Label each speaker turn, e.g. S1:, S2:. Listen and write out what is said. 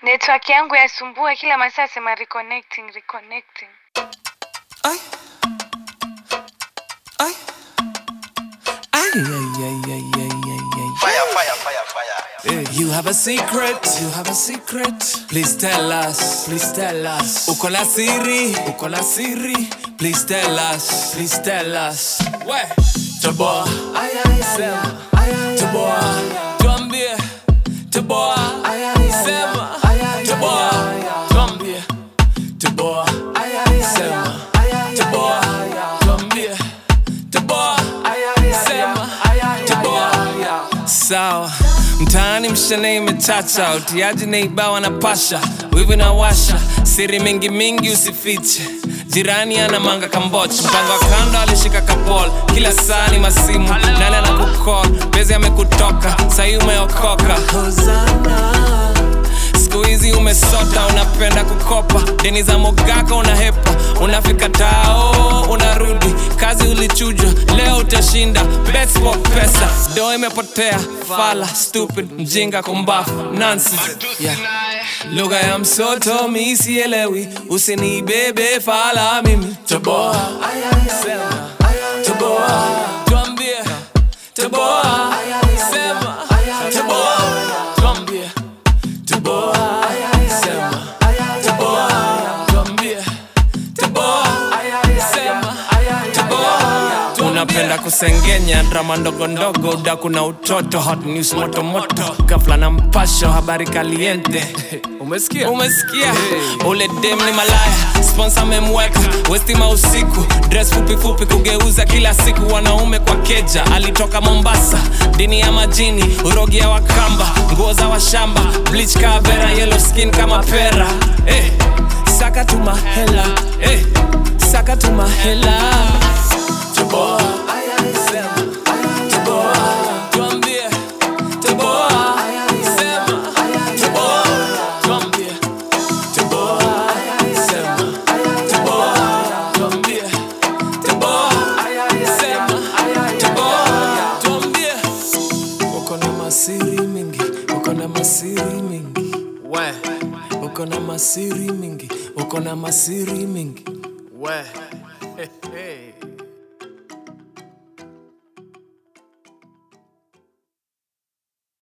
S1: Network yangu yasumbua kila masaa, sema reconnecting, reconnecting.
S2: Ay. Ay. Ay, ay, ay, ay, ay, ay, ay.
S3: Fire, fire, fire, fire.
S2: Eh, You have a secret, you have a secret. Please tell us, please tell us. Uko na siri, uko na siri. Please tell us, please tell us. We, toboa, ay ay sema, ay ay toboa, tuambie, toboa, ay ay sema, ay ay toboa, tuambie, toboa, ay ay sema, ay ay toboa, tuambie, toboa, ay ay sema, ay ay toboa. Sawa, mtaani mshane imechacha, utiaji neibawa na pasha, wivu na washa, siri mingi mingi usifiche. Jirani ana manga kamboch, mpango wa kando alishika kapol, kila saa ni masimu, nani anakukol, bezi amekutoka, sahi umeokoka. Hosana siku hizi umesota unapenda kukopa deni za mogaka unahepa unafika tao unarudi kazi ulichujwa leo utashinda betsport pesa do imepotea fala stupid mjinga kumbafu nonsense yeah. lugha ya msoto mi sielewi usinibebe fala mimi toboa sema toboa tuambie toboa sema toboa tuambie Toboa, sema, toboa, tuambie, toboa, sema, toboa. unapenda kusengenya drama ndogo ndogo udaku na utoto hot news moto moto gafla na mpasho habari kaliente umesikia umesikia ule dem ni malaya sponsor amemweka westima usiku dress fupi fupi kugeuza kila siku wanaume kwa keja alitoka mombasa dini ya majini urogi ya wakamba nguo za washamba bleach kavera yellow skin kama pera eh, saka tumahela eh, saka tumahela Toboa, sema, toboa, tuambie, toboa, sema, toboa, tuambie, toboa, sema, toboa, tuambie, toboa, sema, toboa, tuambie. Uko na masiri mingi, uko na masiri mingi, we, uko na masiri mingi, uko na masiri mingi, we.